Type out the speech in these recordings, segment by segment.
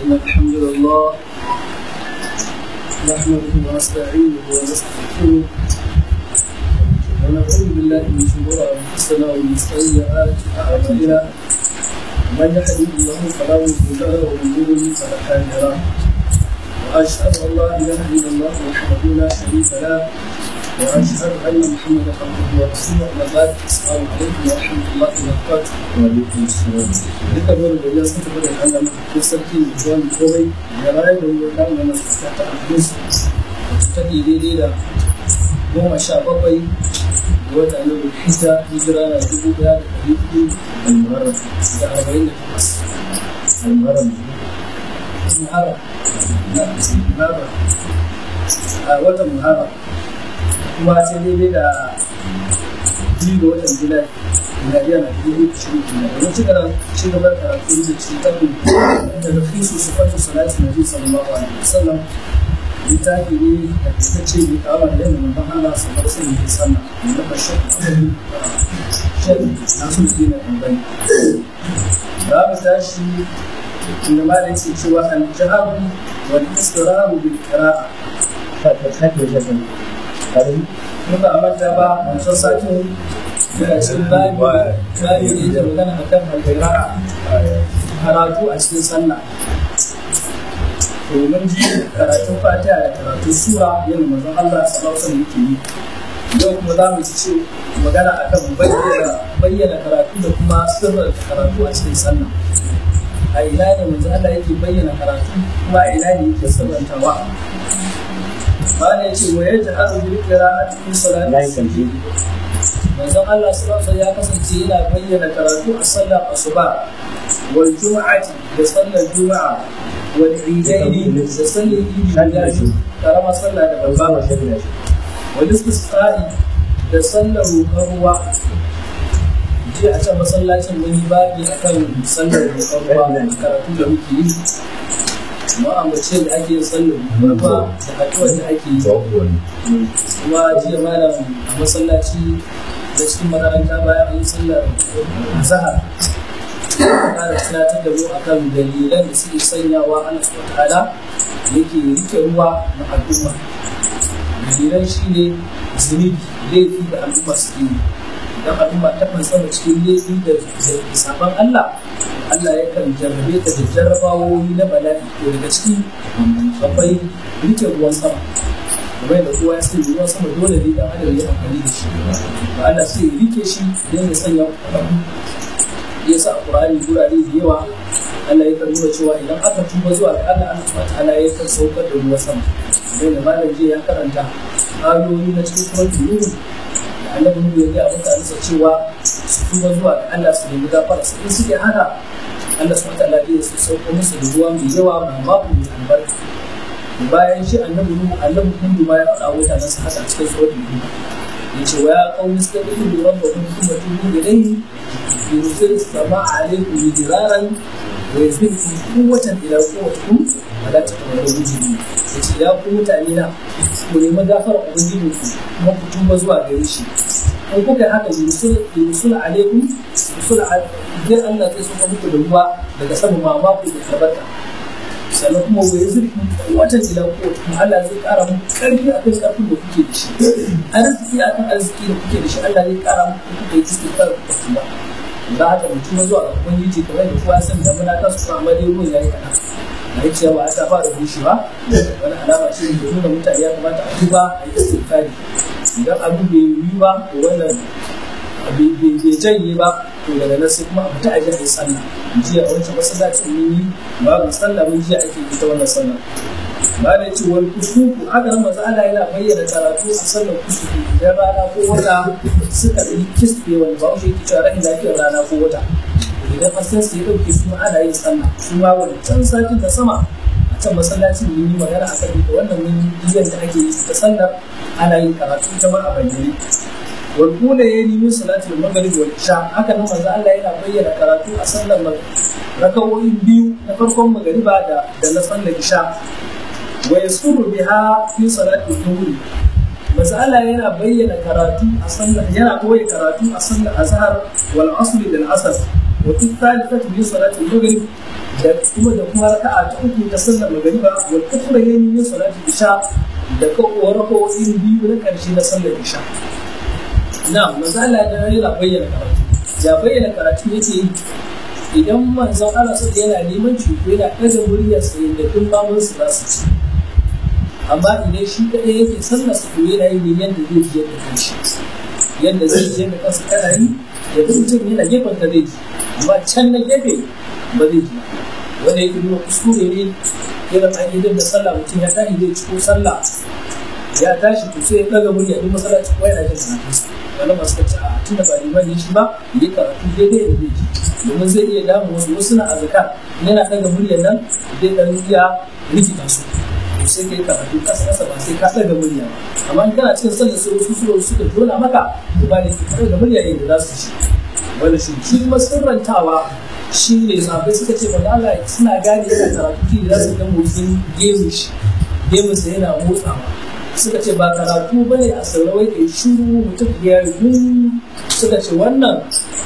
إن الحمد لله نحمده ونستعينه ونستغفره ونعوذ بالله من شرور أنفسنا ومن سيئات أعمالنا من يهده الله فلا مضل له ومن يضلل فلا هادي له وأشهد أن لا إله إلا الله وحده لا شريك له وأشهد أن محمدا عبده ورسوله أما بعد السلام عليكم ورحمة الله وبركاته وعليكم السلام duka wani da ya sun tafi da Allah na sarki da zuwa mai komai da rayu da yau kan wannan ta ta Alhamis wacce take daidai da goma sha bakwai ga wata na Zulhijja hijira na dubu ɗaya da ɗari hudu المهرم da arba'in da takwas. المهرم Muharram na Muharram a watan Muharram kuma sai daidai da biyu ga watan Julai miladiya na dubu biyu da shirin Julai. Domin ci gaba ci gaba da karatu da cikin tabbin da nufi su su fata salati na biyu sallallahu alaihi wasallam littafi ne da ta ce mai kawo da yadda manzon Allah sallallahu alaihi wasallam da na bashir shek nasu da dina ɗanɓani. Za mu tashi inda ma da yake cewa al-jahabu wal istiraru bil qira'a فتحت وجهك هذه muka amanta ba wancan satin yana cikin babi babi ne da magana akan al-qira'a karatu a cikin sallah domin ji karatun fatiha da karatun sura yana manzon Allah sallallahu alaihi yake yi yau kuma za mu ci magana akan bayyana bayyana karatu da kuma sirrin karatu a cikin sallah a ina ne manzon Allah yake bayyana karatu kuma a ina ne yake sirrantawa ba ne ce wa yadda haru bil qira'ati fi salati لا يمكن manzon Allah sallallahu alaihi ya kasance yana bayyana karatu a sallar asuba wal juma'ati da sallar juma'a wal idaini da sallar idi da shi karama sallah da babba babba shari'a wal istisqa'i da sallar roƙon ruwa je a can masallacin wani babi akan sallar roƙon ruwa karatu da muke yi amma ambace da ake yin sallar roƙon ruwa da haɗuwar da ake yi توقف kuma jiya malam a masallaci da cikin makaranta bayan an yi sallar zahar ƙara tunatar da mu akan dalilan da suke sanyawa ana su ta'ala yake rike ruwa na al'umma dalilan shi ne zunubi laifi da al'umma suke yi idan al'umma ta fansama cikin laifi da sabon Allah Allah yakan jarrabe ta da jarrabawoyi na bala'i ko daga ciki akwai rike ruwan sama kamar da kowa ya sani ruwan sama dole ne dan adam ya amfani da shi ba Allah sai ya rike shi don ya sanya abu ya sa a Qur'ani gurare da yawa Allah ya kan nuna cewa idan aka tuba zuwa ga Allah Allah subhanahu ta'ala ya kan saukar da ruwan sama kamar da malam jiya ya karanta ayoyi na cikin suratul nur da annabi Nuhu ya ga mutane sa cewa su tuba zuwa ga Allah su nemi gafara su in suke haka Allah subhanahu ta'ala zai sauko musu da ruwa mai yawa mai babu mai albarka bayan shi annabi nuhu annabi kundu ma ya faɗa wa mutanen sa haka a cikin suratul nuh yace wa ya qaumi istaghfiru rabbakum thumma tubu ilayhi yursil as-samaa'a 'alaykum midraran wa yazidkum quwwatan ila quwwatikum wa la tatawallaw mujrimin yace ya ku mutane na ku nemi gafara ubangiji ku kuma ku tuba zuwa gare shi in kuka yi haka yursil yursil alaikum yursil idan Allah zai saka muku da ruwa daga sama ma ba ku da tabbata sannan kuma wa ya zurfi watan ila ko kuma Allah zai kara mu karfi akan karfin da kuke da shi arziki akan arziki da kuke da shi Allah zai kara mu kuke da istighfar da kuma da haka mutum zuwa ga ubangiji kamar da kowa san da muna ta su amma dai ruwan yayi kana na yi cewa ta fara bushewa wani alama ce da nuna mutane ya kamata a duba a yi istighfari idan abu bai yi ba to wannan bai janye ba to daga nan sai kuma a fita a je a yi sallah jiya a wancan masallacin mun yi babu sallah mun jiya ake ita wannan sallah ba da yace wal kusufu haka nan manzo Allah yana bayyana karatu a sallar kusufu idan rana ko wata suka yi kisbe wani ba shi yake cewa rahin lafiyar rana ko wata idan hasken su ya dauke su ma ana yin sallah su ma wani can satin da sama a can masallacin mun yi magana akan da wannan mun yi da ake yi ta sallar ana yin karatu ita ma a bayyane والأولى يلي من صلاة المغرب والعشاء هكذا ما زال الله yana bayyana karatu a sallar rakawoyin biyu na farkon magariba da da na sallar isha wa yasuru biha fi salati dhuhri maza Allah yana bayyana karatu a sallar yana koyi karatu a sallar azhar wal asr da asr wa fi thalithati min salati maghrib da kuma da kuma raka'a ta uku ta sallar magariba wal ukhra yani min salati isha da ka raka'o'in biyu na karshe na sallar isha na manzo Allah da yana bayyana karatu ya bayyana karatu yake yi idan manzon Allah sai yana neman cuto yana ɗaga muryar sa yadda duk mamun su za su ci amma idan shi kaɗai yake sallar su to yana yi ne yadda zai ji yadda kanshi yadda zai ji yadda kansa kana yi da duk mutum yana gefen ka zai ji amma can na gefe ba zai ji wanda yake nuna kuskure ne irin aƙidar da sallah mutum ya tashi zai ciko sallah ya tashi to sai ya ɗaga murya duk masallaci ko yana jin karatunsa wani masu kace a tunda ba liman ne shi ba yi karatu daidai da zai ji domin zai iya damu wasu wasu na azkar yana daga muryar nan zai dan iya rikita su to sai kai karatu kasa kasa ba sai ka daga murya ba amma in kana cikin sallar sai wasu su suka tona maka to ba ne ka daga murya ne da za su ci wanda shi shi kuma sirrantawa shi ne sabai suka ce ba Allah suna gane yana karatu da za su ga motsin gemu shi gemun sa yana motsawa suka ce ba karatu ba ne a saurawai da shuru mutum ya yi suka ce wannan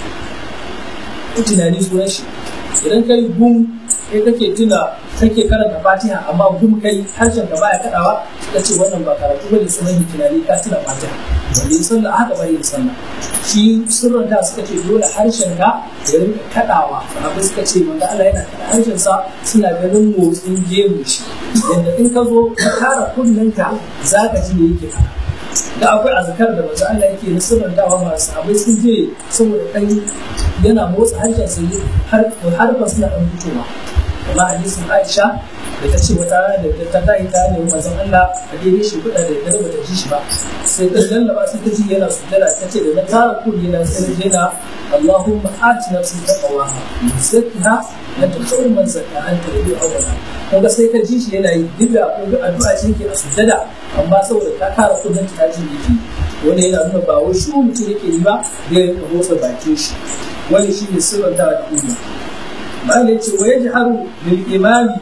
tunani sunan shi idan kai gum kai kake tuna kake karanta fatiha amma gum kai harshen ka baya kadawa suka ce wannan ba karatu ba ne sunan shi tunani ka tuna fatiha wanda ya sallah haka ba yin sallah shi sirrin da suka ce dole harshen ka ya rinka kadawa abin suka ce wanda Allah yana kada harshen sa suna ganin motsin gemu shi yadda in ka zo ka kara kunnenka za ka ji me yake faɗa da akwai azkar da manzo Allah yake na sirrantawa masu abai sun je saboda dan yana motsa harshen sa har har ba suna dan fitowa amma hadisin Aisha da ta ce wata rana da ta tayi ta ne manzon Allah a daidai shi kuɗa da dare bata ji shi ba sai ta lallaba sai ta ji yana sujjada ta ce da na tara kulli na sai na yana Allahumma ati nafsi taqwaha zakkiha anta khairu man zakka anta rabi awwala kaga sai ka ji shi yana yi duk da akwai addu'a ce yake a sujjada amma saboda ta kara kudin ta ji yake wanda yana nuna ba wai shi mutum yake yi ba zai rinka motsa bakin shi wani shi ne sirrin ta da umma malai ce wa yajharu lil imami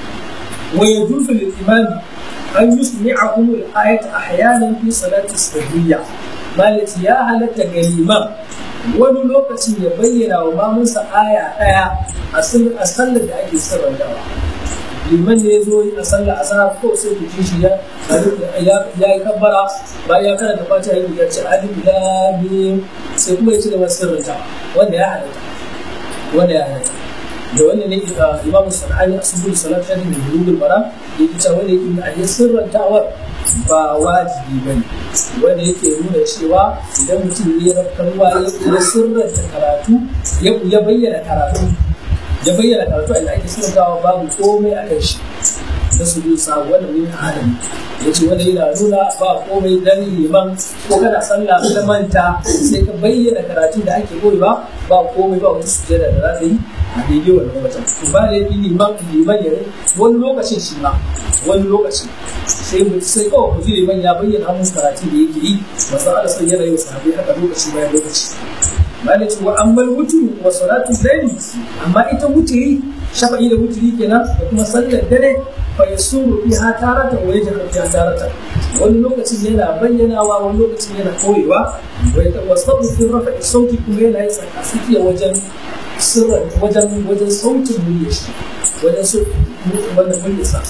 wa yajuzu lil imami an yusmi'akum al ayat ahyanan fi salati sirriyya malai ce ya halatta ga liman wani lokacin ya bayyana wa mamunsa aya daya a sallar da ake sirrantawa liman ne ya zo a sallah asar ko sai ku ji shi ya ya yi kabbara bayan ya karanta fatiha ya ce alif lam mim sai kuma ya ci gaba sirrinta wanda ya halatta wanda ya halatta da wannan ne imamu sanani asubul salat shadi min bulugul maram yake cewa wanda yake nuna a sirrantawar ba wajibi ba ne wanda yake nuna cewa idan mutum ya rafkarwa ya sirranta karatu ya bayyana karatu ya bayyana karatu a ake sirrantawa babu komai a kan shi da su biyu sa wanda ne a adam ya ce wanda yana nuna ba komai dan liman ko kana sallah ka manta sai ka bayyana karatu da ake koyi ba ba komai ba wata sujjada da za ka yi a daidai wannan wajen to ba da yi liman liman ya wani lokacin shi ma wani lokacin sai mu sai kawai ku ji liman ya bayyana musu karatu da yake yi masu ala sai yana yi wa sahabbai haka lokaci bayan lokaci malai ce wa ammal wutu wa salatu layli amma ita wuturi shafa'i da wuturi kenan da kuma sallar dare fa yasuru fiha taratan wa yajharu fiha taratan wani lokacin yana bayyanawa wani lokacin yana koyewa wa yatawassabu fi rafa'i sauti kuma yana yi tsakasikiya wajen sirran wajen wajen sautin murya shi wajen su wannan murya sa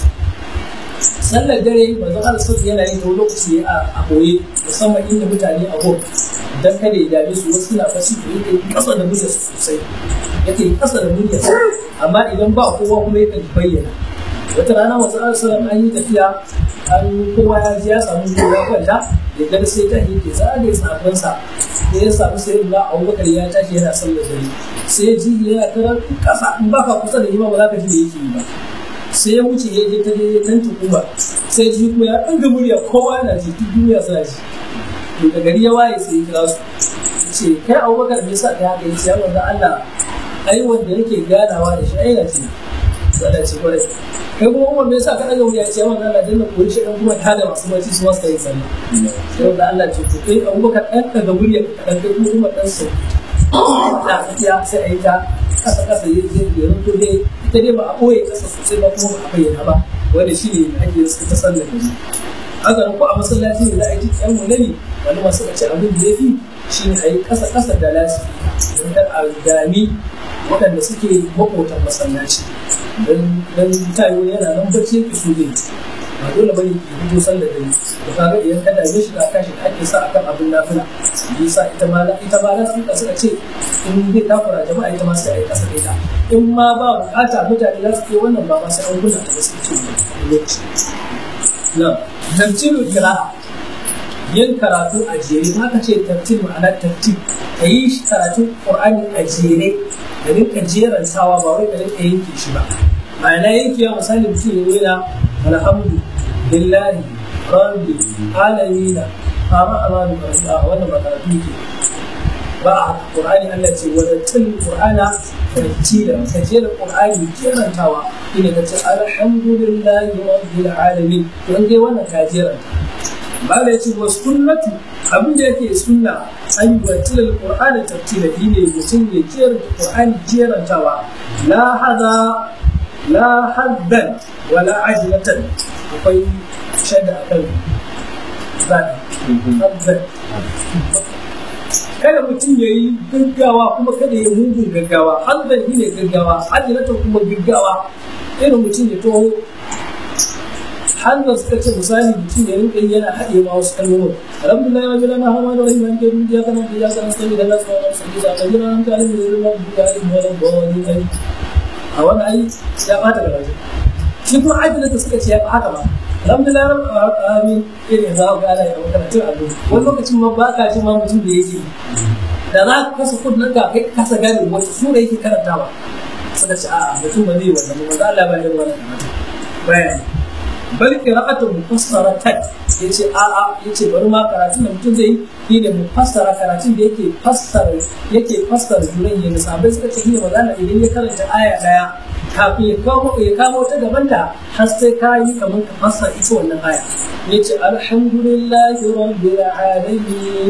sallar dare manzon Allah sallallahu yana yin ta lokaci a boye musamman inda mutane a gon dan kada ya dame su wasu na fashi da yake kasa da murya sosai yake kasa da murya amma idan ba kowa kuma yakan bayyana wata rana wasu alisalam an yi tafiya an kowa ya ji ya samu kowa kwanta da gada sai ta yake zagaye sabonsa da ya samu sai ga abubakar ya tashi yana sallar dare sai ji yana tarar kasa in baka kusa da ima ba za ka ji da yake yi ba sai ya wuce ya je ta je tantin kuma sai ji kuma ya ɗaga murya kowa yana ji duk duniya suna ji to da gari ya waye sai ya kira su ce kai abubakar me yasa ka haka yace ya manzo Allah ai wanda yake ganawa da shi ai na ce sai ce kwarai kai kuma umar me yasa ka daga wuya ce wannan Allah danna koyi shi dan kuma ta da masu bacci su wasu kai sallah sai wanda Allah ce to kai abubakar dan daga murya ka dan kai kuma dan sau da tafiya sai a yi ta kasa kasa yi zai da yanzu dai ita dai ba a ɓoye kasa sosai ba kuma ba a bayyana ba wanda shi ne ake suka ta sallar da haka ko a masallaci ne za a yi yan mulani wani masu kace abin da ya fi shi ne a yi kasa kasa da lasi don kar a dami waɗanda suke makotan masallaci don tayo yana nan bacci yake so zai ba dole bane ki fito sallar dare to kaga idan ka dame shi ka kashi ake sa akan abin nafila yasa ita ma ita ma nan suka suka ce in zai takura jama'a ita ma sai a yi kasa da ita in ma ba bukata mutane za su ke wannan ba ma sai an kunna ta ba su ce lokaci na tartilu qira'a yin karatu a jere ma ka ce tartil ma'ana tartil ka yi karatun qur'ani a jere da rinka jerantawa ba wai ka rinka yanke shi ba ma'ana yankewa misali mutum ya yana alhamdu lillahi rabbi alamina amma amanu a wannan ba karatu ke ba a qur'ani Allah ce wa tartil qur'ana tartila ka jera qur'ani jerantawa ina ka ce alhamdulillahi rabbil alamin don dai wannan ka jeranta ba da yace wa sunnatu abin da yake sunna an yi watil alqur'ani tartila ne mutum ya jera qur'ani jerantawa la hada la haddan wala ajlatan akwai shadda akan zaki haddan kada mutum ya yi gaggawa kuma kada ya mugun gaggawa haddan shi ne gaggawa ajlatan kuma gaggawa irin mutum ya taho hanzar suka ce misali mutum ya rinka yi yana haɗe ma wasu kalmomin alhamdulillah ya bila na hama da wani man ke duniya kana da ya kana sani da nasu wani sani da kan jira nan kalin da zai ma duka yi ma da wani ai a wani ai ya bata da rajo shi kuma ajiyar da suka ce ya haka ba alhamdulillah amin irin za ku gana ya makarantun allo wani lokacin ma ba ka ji ma mutum da yake da za ka kasa kudin ka kai kasa gane wata sura yake karantawa suka ce a'a mutum ba zai wannan ba za Allah ba ya wannan karatu bayani bal qira'atu mufassaratan yace a a yace bari ma karatun da mutum zai yi ne mufassara karatun da yake fassara yake fassara juran yin sabai suka ce ne magana idan ya karanta aya daya kafin ya kawo ya kawo ta gaban da har sai ka yi kamar ka fassara ita wannan aya yace alhamdulillahi rabbil alamin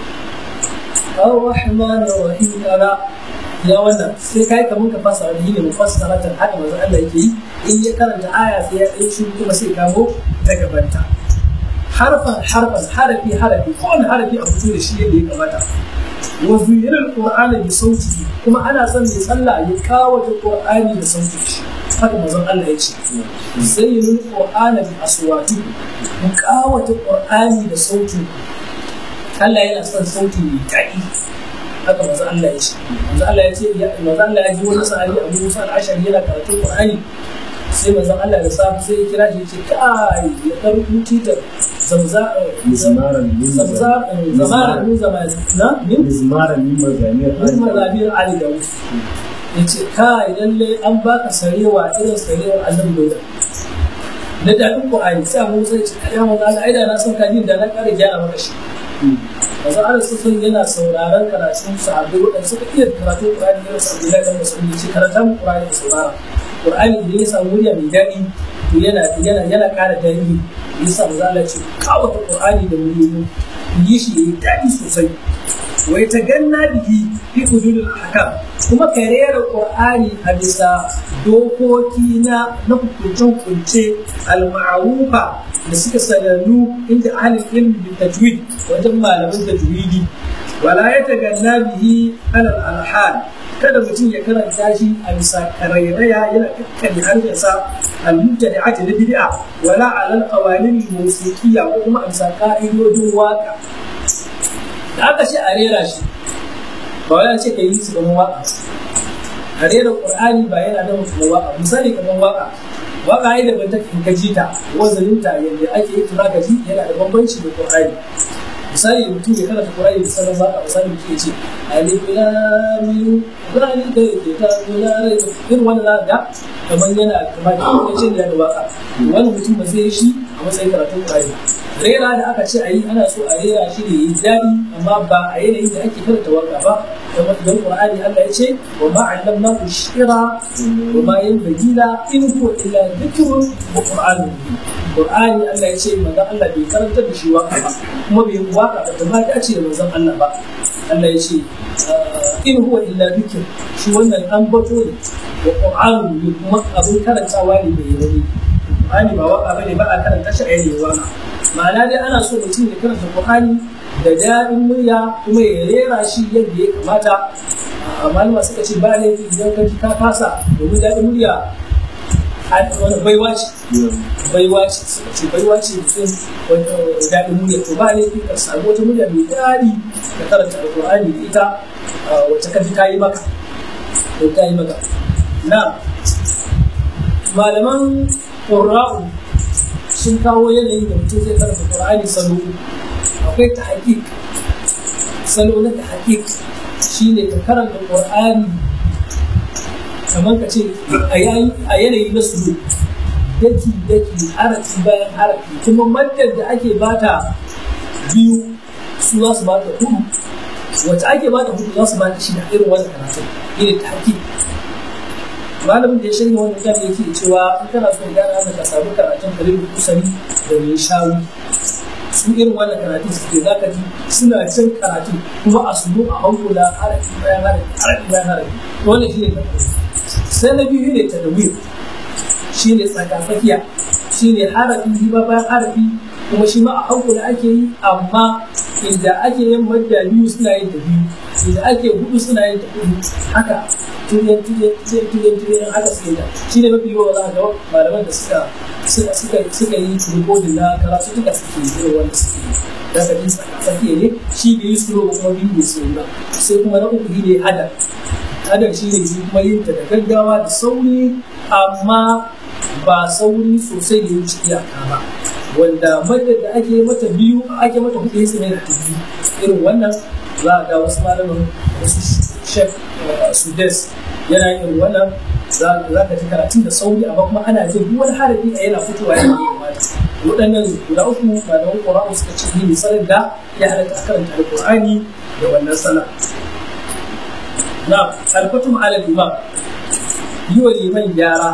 الرحمن الرحيم أنا ya wannan sai kai kamar ka fasa wani ne mufassara ta haka manzo Allah yake yi in ya karanta aya sai ya dai shi kuma sai kawo ta gabanta harfan harfan harafi harafi kowane harafi a fito da shi yadda ya kamata wa zuyira alqur'ana bi sauti kuma ana son mai sallah ya kawo ta qur'ani da sauti shi haka manzo Allah ya ce zayyinul qur'ana bi aswati mu kawo ta qur'ani da sauti Allah yana son sauti mai daɗi haka manzo Allah ya ce manzo Allah ya ce manzo Allah ya ji wani sahabi Abu Musa al-Ashari yana karatun Qur'ani sai manzo Allah da safi sai ya kira shi ya ce kai ya dan huti da zamza mizmaran min zamza zamara min zamana na min mizmaran min mazamir min mazabir Ali da ya ce kai lalle an baka sarewa irin sarewar Annabi Dawud na daɗin Qur'ani sai Abu Musa ya ce kai manzo Allah ai da na san kadin da na ƙara gyara maka shi yanzu ana sun yana sauraron karatun sahabbai waɗanda suka iya karatun Qur'ani irin su Abdullahi dan Mas'ud ce karatun Qur'ani da saurara Qur'ani idan ya samu murya mai daɗi to yana yana yana ƙara daɗi yasa manzo Allah ce kawata Qur'ani da muryoyi yi shi yayi daɗi sosai wai ta ganna biki fi hududul ahkam kuma ka rera Qur'ani a bisa dokoki na na hukunce-hukunce al-ma'rufa da suka sanannu inda ahlul ilmi bi tajwid wajen malaman tajwidi wala ya taganna bihi alal alhal kada mutum ya karanta shi a bisa karairaya yana kakkari harshensa al-mubtadi'ati na bid'a wala alal qawanin musiqiyya ko kuma a bisa ka'idodin waka da aka ce a rera shi ba wai ce ka yi su kamar waka a rera qur'ani ba yana da mutum waka misali kamar waka waka ai da banta in ka ji ta wazanin ta yadda ake yi tura ka ji yana da bambanci da qur'ani misali mutum ya karanta qur'ani da sanar waka misali mutum ya ce alif lam mim zalika kitabun la rayba irin wannan za ga kamar yana kamar da ya ce da waka wannan mutum ba zai yi shi a matsayin karatun qur'ani rera da aka ce a yi ana so a rera shi ne yi daɗi amma ba a yanayin da ake karanta waka ba kamar don qur'ani Allah ya ce wa ma allamna ku shira wa ma yanbaghi la in huwa illa dhikrun wa qur'anun qur'ani Allah ya ce manzon Allah bai karanta da shi waka ba kuma bai waka ba da ma ta ce manzon Allah ba Allah ya ce in huwa illa dhikr shi wannan an bato ne wa qur'anun kuma abin karantawa ne bai yi Qur'ani ba waka bane ba a karanta shi a yayin waka ma'ana dai ana so mutum ya karanta Qur'ani da daɗin murya kuma ya rera shi yadda ya kamata malama suka ce ba laifi idan ka ji ka kasa domin daɗin murya wani baiwa ce baiwa ce suka ce baiwa ce mutum wanda daɗin murya to ba laifi ka samu wata murya mai daɗi ka karanta alƙur'ani da ita wacce ka ji ta yi maka ko ta yi maka na malaman ƙurra'u sun kawo yanayin da mutum zai karanta ƙur'ani salo akwai ta haƙiƙ salo na ta haƙiƙ shi ne ka karanta ƙur'ani kamar ka ce a yanayi na sulu daki daki harafi bayan harafi kuma maddar da ake bata biyu su za su bata hudu wacce ake bata hudu za su bata shida irin wannan karatun irin ta haƙiƙ malamin da ya shirya wannan jami'a yake cewa in kana so gyara haka ka samu karatun kalibin kusari da mai shawi su irin wannan karatu suke za ka ji suna cin karatu kuma a sunu a hankula harafi bayan harafi harafi bayan harafi wannan shi ne na sai na biyu ne tadawir shi ne tsakatsakiya shi ne harafi riba bayan harafi kuma shi ma a hankula ake yi amma inda ake yin madda biyu suna yin da biyu inda ake hudu suna yin da hudu haka tuyen tuyen tuyen tuyen tuyen haka suke da shi ne mafi yawa za ga malaman da suka suka suka suka yi rikodin na karatu duka suke yi wanda suke yi daga jin tsakiya ne shi da yi suro kuma biyu ne su ba sai kuma na uku ne hadar hadar shi ne shi kuma yin ta da gaggawa da sauri amma ba sauri sosai da yin iyaka ba wanda madar da ake mata biyu ake mata hudu ya tsaye da ta biyu irin wannan za a ga wasu malaman wasu shef sudes yana yin wannan za ka ji karatun da sauri amma kuma ana jin duk wani harafi a yana fitowa yana yi kamata waɗannan guda uku malaman ƙur'ani suka ce ni sanar da ya halatta a karanta alƙur'ani da wannan sana na alfatum ala imam yi wa liman gyara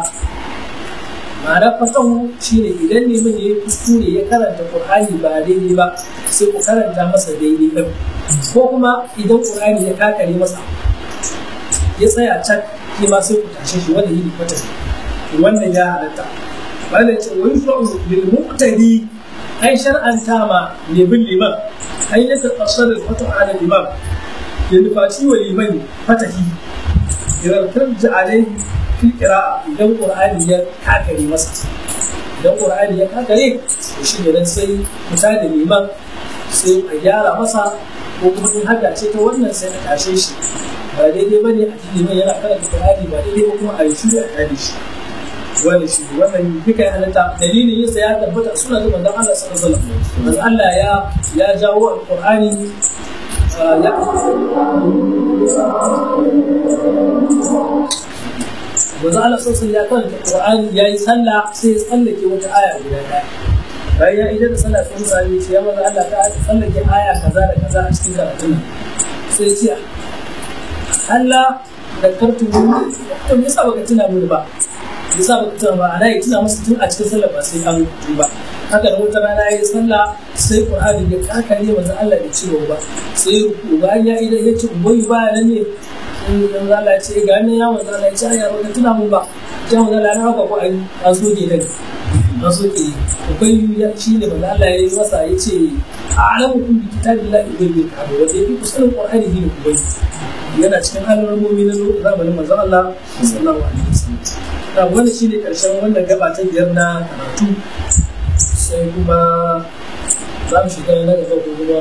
ma'ana fatahu shine idan liman ya yi kuskure ya karanta ƙur'ani ba daidai ba sai ku karanta masa daidai ɗin ko kuma idan ƙur'ani ya kakare masa ya tsaya can shi ma sai ku tashe shi wanda yi kwata wannan ya halatta wanda ce wani fa'u bil muqtadi ai shar'anta ma ne bin liman ai ya tasar fatu ala liman ya nufaci wa liman fatahi idan tarja alaihi fil qira'a idan qur'ani ya kakare masa idan qur'ani ya kakare to shi ne dan sai fita da liman sai a gyara masa ko kuma in haka ce ta wannan sai a tashe shi ba daidai ba ne a cikin mai yana karanta Qur'ani ba daidai ba kuma a yi shiru a kare shi wani shi wannan duka ya halatta dalilin yin sa ya tabbata suna da manzon Allah sallallahu alaihi wasallam manzon Allah ya ya jawo alqur'ani ya manzon Allah sallallahu alaihi ya karanta Qur'ani yayi sallah sai ya tsallake wata aya guda daya bayan ya idan da sallah sai mutane ce ya manzon Allah ta tsallake aya kaza da kaza a cikin karatun sai ce Allah da kartu to me yasa baka tuna mini ba me yasa baka tuna ba ana yi tuna masa tun a cikin sallah ba sai an yi ba haka da wata rana yayi sallah sai Qur'ani ya kakare manzo Allah da cewa ba sai ruku bayan ya idan ya ce uboyi ba nan ne dan Allah ya ce ga ne ya manzo Allah ya ce ya baka tuna mun ba dan manzo Allah ya haka ko an an so ke dai an so ke akwai ya shi ne manzo Allah ya yi masa ya ce a'lamu kun bi kitabillahi wa bil kitabi wa bi kusanin Qur'ani ne ku bai yana cikin alamomi na zamanin manzon Allah sallallahu alaihi wasallam ta wannan shine karshen wannan gaba ta biyar na karatu sai kuma za mu shiga na gaba ko kuma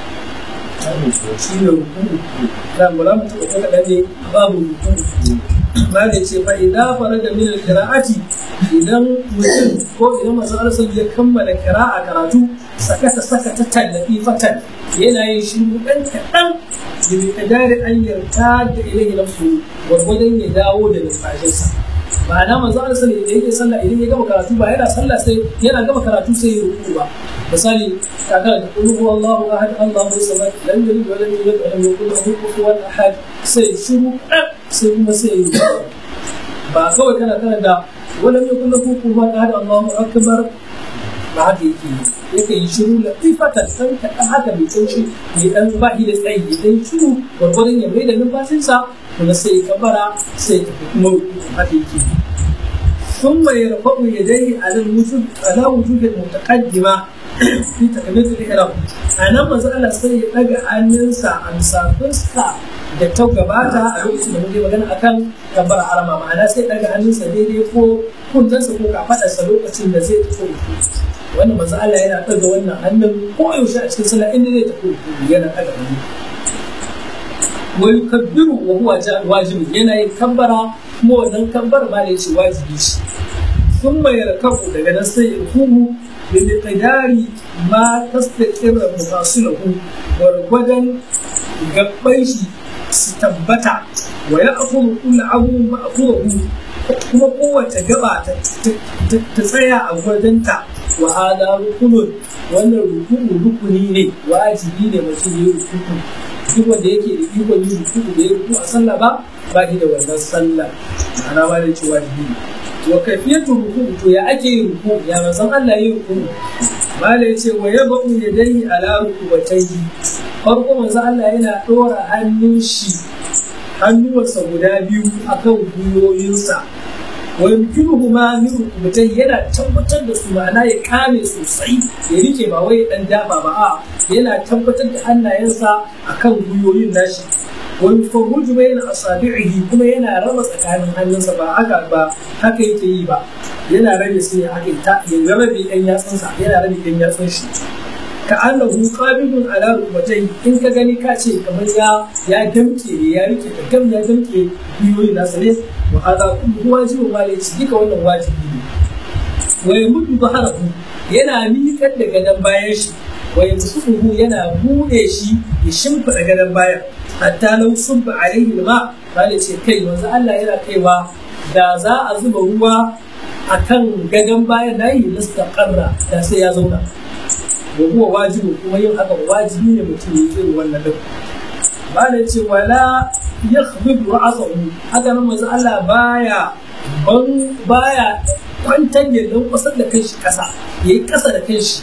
shi ne rukun da mu za mu taɓa ko kaɗan ne babu rukun ma da ce fa idan fara da min qira'ati idan mutum ko idan masu arsa ya kammala qira'a karatu sakata sakata tallafi fatan yana yin shi ɗan kaɗan da bai kadari an yarda da ilahi nafsu gwargwadon ya dawo da numfashinsa ma'ana manzo Allah sallallahu alaihi yake sallah idan ya gama karatu ba yana sallah sai yana gama karatu sai ya ruku ba misali kaga da qul huwallahu ahad Allahu samad lam yalid wa lam yulad wa lam yakul lahu kufuwan ahad sai shiru dan sai kuma sai ya ba kawai kana kana da wa lam yakul lahu kufuwan ahad Allahu akbar ba haka yake yake yi shiru da ifatan san kaɗan haka mai taushi mai ɗan bahi da tsayi idan shiru gwargwadon ya mai da numfashinsa kuma sai ya kabara sai ya tafi kuma haka yake ثم يرفع يديه على الوجود على وجود المتقدمة في تكبيرة الإحرام أنا مسألة سي لقى أنسى أنسى فسكا da ta gabata a lokacin da muke magana akan kabbar harama ma'ana sai daga hannunsa daidai ko kuntansa ko kafadarsa lokacin da zai tafi ruku wannan manzo Allah yana ɗaga wannan hannun ko yaushe a cikin sallah inda zai tafi ruku yana ɗaga hannu wa yukabbiru wa huwa wajibi yana yin kabbara kuma wannan kabbar ma da yace wajibi ce ثم يركب daga nan sai ya rukumu bi miqdari ma tastaqirra mufasilahu gwargwadon gabban shi su tabbata wa ya akuru kullu abu ma'fuhu kuma kowace gaba ta tsaya a gwadanta wa hada rukunun wannan rukunu rukuni ne wajibi ne mutum ya rukuku duk wanda yake da ikon yin rukuku da ya ruku a sallah ba ba da wannan sallah ma'ana ba da ce wajibi ne wa kafiyatu ruku to ya ake yin ruku ya manzon Allah yin ruku mala yace wa yabu yadayhi ala rukubatayhi farko manzon Allah yana dora hannun shi hannuwarsa guda biyu akan gwiwoyinsa wa yumkinuhu ma min rukubatayhi yana tabbatar da su ma'ana ya kame sosai ya rike ba wai dan dafa ba a yana tabbatar da hannayensa akan gwiwoyin nashi wani faruju bai na asabi'ihi kuma yana raba tsakanin hannunsa ba haka ba haka yake yi ba yana rabe su ne haka ta ya rabe ɗan yatsunsa yana rabe ɗan yatsun shi ka annahu qabidun ala rubatai in ka gani ka ce kamar ya ya damke ne ya rike da gam ya damke biyoyi nasa ne wa hada kullu wajibu ma ne ci duka wannan wajibi ne wa yamudu baharahu yana miƙar da gadon bayan shi wa yamsuhu yana bude shi ya shimfiɗa gadon bayan hatta lau subba alaihi ma bale ce kai yanzu Allah yana kaiwa da za a zuba ruwa akan gadon bayan nayi lastaqarra da sai ya zauna wa huwa wajibu kuma yin haka wajibi ne mutum ya yi wannan din bale ce wala yakhdhib ra'sahu haka nan manzo Allah baya ban baya kwantar da dan kusa da kanshi kasa yayi kasa da kanshi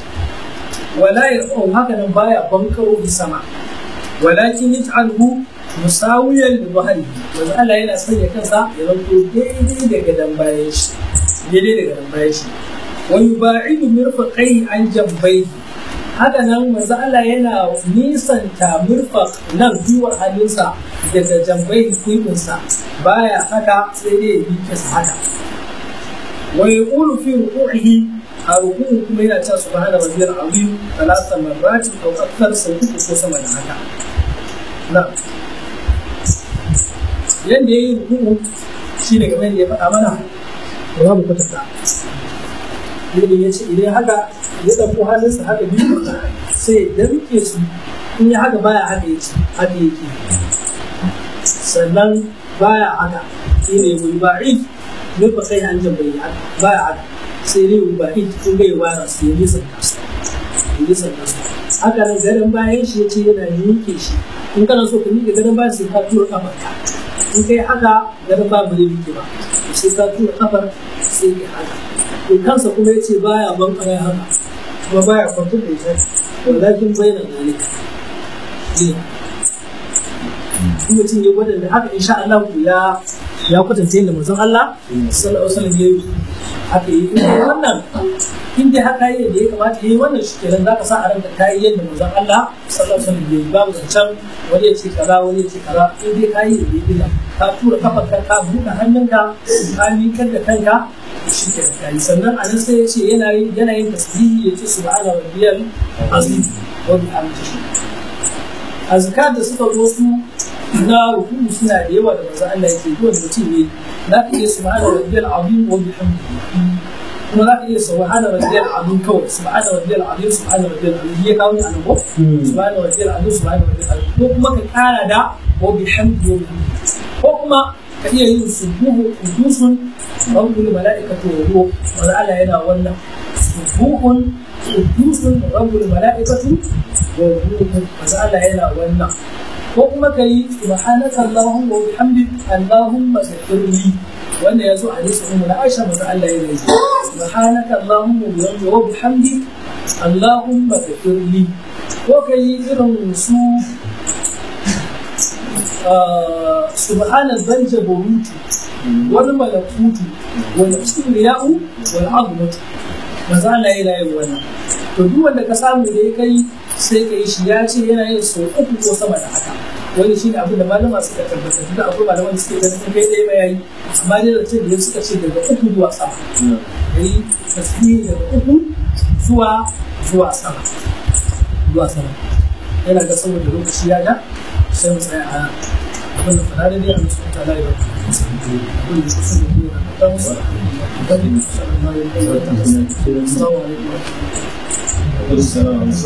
wala yarfa'u haka nan baya bankaro bi sama walakin yaj'alhu musawiyan li dhahri wanda Allah yana sanya kansa ya zanto daidai da gadan bayan shi daidai da gadan bayan shi wa yuba'idu mirfaqai an jambai haka nan manzo Allah yana nisanta mirfaq nan biwar hannunsa daga jambai kuibinsa baya haka sai dai ya bike sa haka wa yaqulu fi ruku'ihi a ruku'u kuma yana cewa subhana rabbiyal azim talata marratin aw akthar sau uku ko sama da haka na yadda ya yi ruku'u shi ne game da ya faɗa mana ba za mu kwatanta yadda ya ce idan haka ya ɗauko hannunsa haka biyu sai ya rike su in ya haka baya haka yake haka yake sannan baya haka shi ne wani ba'i nufa kai an jambayi haka baya haka sai ne wani ba'i kun ga ya wara su ya nisan kasu ya nisan kasu haka nan garin bayan shi ya ce yana miƙe shi in kana so ka miƙe garin bayan sai ka tura kafar ka in kai haka garin ba zai miƙe ba sai ka tura kafar sai ka haka to kansa kuma ya ce baya ban kaya haka kuma baya kwantar da ita walakin bayyana zalika ne in mutum ya gwada da haka insha Allah ya ya kwatanta yadda manzon Allah sallallahu alaihi wasallam ya yi haka yi in wannan in dai haka yi da ya kamata yi wannan shi kenan zaka sa a ranka kayi yadda manzon Allah sallallahu alaihi wasallam ya yi babu zancen wani ya ce kaza wani ya ce kaza in dai kayi da ya ka tura kafarka ka buɗe hannunka ka miƙar da kanka shi kenan kayi sannan a nan sai ya ce yana yin yana yin tasbihi ya ce subhana rabbiyal azim wa bihamdihi azkar da suka zo su na ruku'u suna da yawa da manzo Allah yake zuwa da mutum ne za ka iya subhana rabbiyal azim wa bihamdihi kuma za ka iya subhana rabbiyal azim kawai subhana rabbiyal azim subhana rabbiyal azim ya kawo ni a nan ko subhana rabbiyal azim subhana rabbiyal azim ko kuma ka kara da wa bihamdihi wa bihamdihi ko kuma ka iya yin subuhu qudusun rabbul malaikatu wa ruh wanda Allah yana wannan subuhun qudusun rabbul malaikatu wa ruh wanda Allah yana wannan ko kuma ka yi subhanaka allahumma wa bihamdik allahumma ghfirli wanda ya zo a hadisi ummu na Aisha manzo Allah ya yi subhanaka allahumma wa bihamdik allahumma ghfirli ko ka yi irin su subhana zanja burutu wal malakutu wal kibriya'u wal azmatu manzo Allah ya yi wannan to duk wanda ka samu da ya kai sai ka yi shi ya ce yana yin sau uku ko sama da haka wani shi ne abin da malama suka tabbatar da akwai malaman da suke ganin kai ɗaya mai yayi amma dai da ce da suka ce daga uku zuwa sama yayi tasbihi daga uku zuwa zuwa sama zuwa sama yana ga saboda lokaci ya ga sai mu tsaya a abin da fara da dai a musu ta lai ba abin da su ne da ta musu da da sallallahu alaihi wa sallam assalamu alaikum Assalamu